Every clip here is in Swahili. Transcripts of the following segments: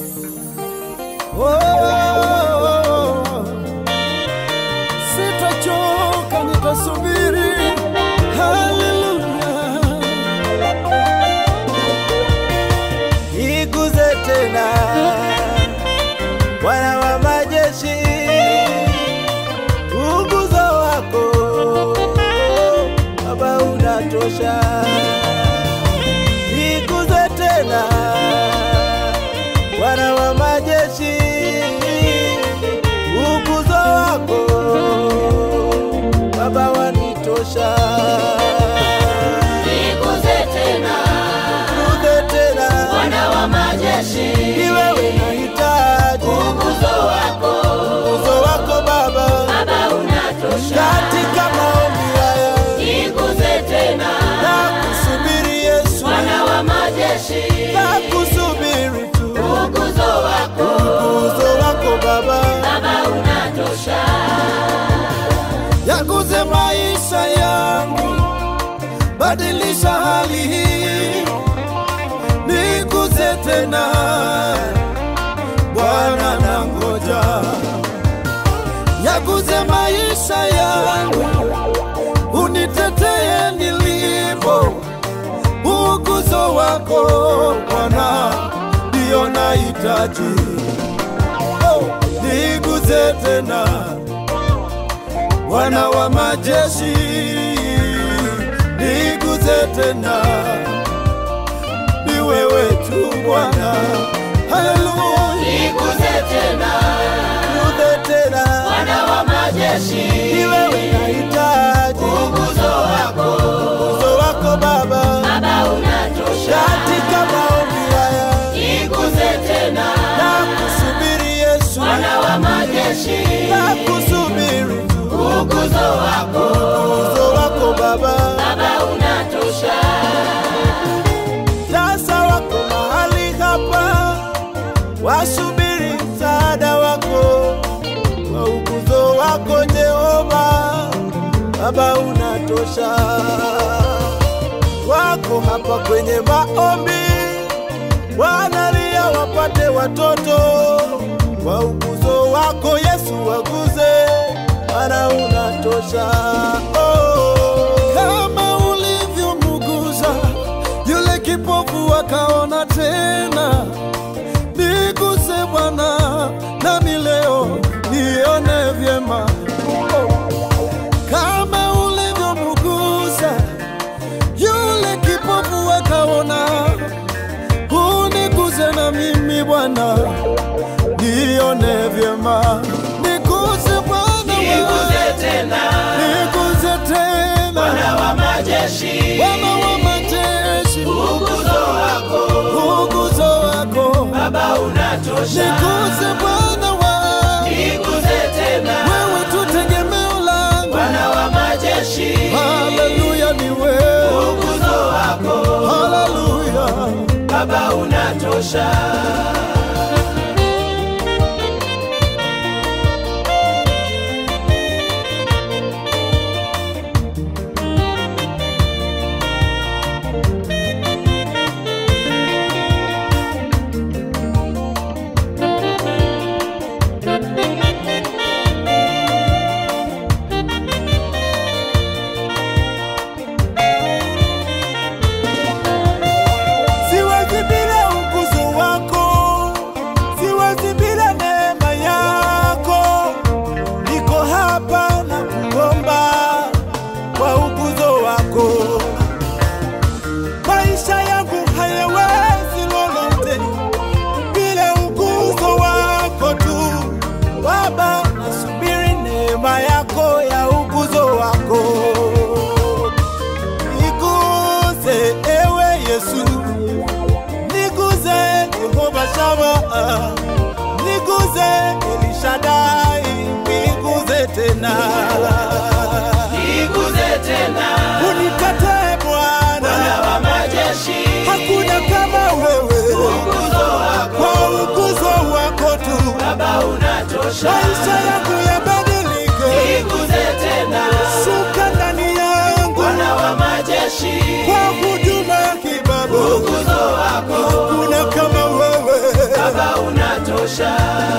Oh, sitachoka, nitasubiri. Haleluya, iguze tena, Bwana wa majeshi, uguzo wako Baba unatosha, iguze tena Bwana wa majeshi, uguzo wako Baba wanitosha. Niguze tena Iguze tena, Bwana wa majeshi, ni wewe nahitaji uguzo wako uguzo wako Baba, Baba unatosha. katika maombi haya Niguze tena na kusubiri Yesu, Bwana wa majeshi, na kusubiri tu uguzo wako uguzo wako Baba. Baba unatosha. yaguze maisha yangu, badilisha hali hii, niguze tena Bwana, nangoja yaguze maisha yangu, unitetee nilipo, uguzo wako Bwana ndio nahitaji, oh, niguze tena Bwana wa majeshi, niguze tena, ni wewe tu Bwana. Haleluya, Niguze tena niguze tena, Bwana wa majeshi, ni wewe nahitaji uguzo wako uso wako Baba, Baba unatosha. katika maombi haya Niguze tena na kusubiri Yesu, Bwana wa majeshi, na kusubiri tu uguzo wako uso wako Baba. Baba unatosha. Sasa wako mahali hapa, wasubiri msaada wako kwa uguzo wako Jehova, Baba unatosha. Wako hapa kwenye maombi, wanalia wapate watoto kwa uguzo wako Yesu, waguze, maana unatosha. Oh, kama ulivyomguza yule kipofu akaona tena, niguse Bwana, nami leo nione vyema. Kama ulivyomguza yule kipofu akaona, uniguze na mimi Bwana, nione vyema. Niguse Bwana, Niguze tena niguze tena Bwana wa majeshi, Bwana wa majeshi, uguzo wako uguzo wako Baba unatosha. niguze Bwana wa Niguze tena wewe tu tegemeo langu. Bwana wa majeshi, Haleluya, ni wewe. uguzo wako Haleluya, Baba unatosha. siwezi bila uguzo wako, siwezi bila neema yako. Niko hapa na kuomba kwa uguzo wako. Maisha yangu hayawezi lolote bila uguzo wako tu. Baba, nasubiri neema yako ya uguzo wako. Niguze ewe Yesu, niguze Yehova Shama, niguze Elishadai, niguze tena, Niguze tena unitetee Bwana Bwana, wa majeshi, hakuna kama wewe, uguzo wako kwa uguzo wako tu Baba unatosha. maisha yangu yabadilike, Niguze tena shuka ndani yangu Bwana wa majeshi, kwa huduma ya kibabu, uguzo wako hakuna kama wewe Baba una unatosha,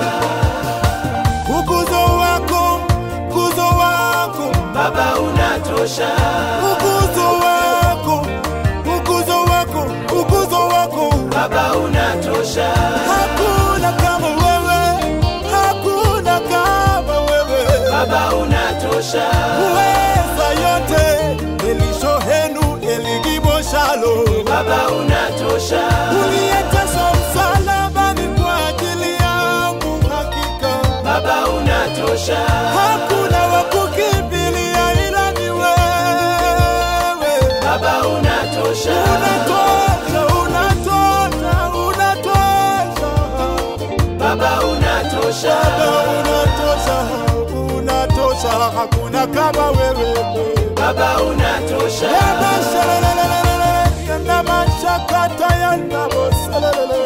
Ukuzo wako, ukuzo wako, Baba unatosha, ukuzo wako, ukuzo wako, ukuzo wako. Baba unatosha, Hakuna kama wewe, hakuna kama wewe. Baba unatosha, Uweza yote, elishohenu eligiboshalo. Baba unatosha, Uliyeteswa msalabani kwa ajili yangu, hakika Baba unatosha, hakuna wa kukimbilia ila ni wewe. Baba unatosha, Unatosha, unatosha, unatosha. Baba unatosha, Baba unatosha, unatosha, hakuna kama wewe. Baba unatosha, Yabashelelelelele, yanamashakata, yanaboselelele.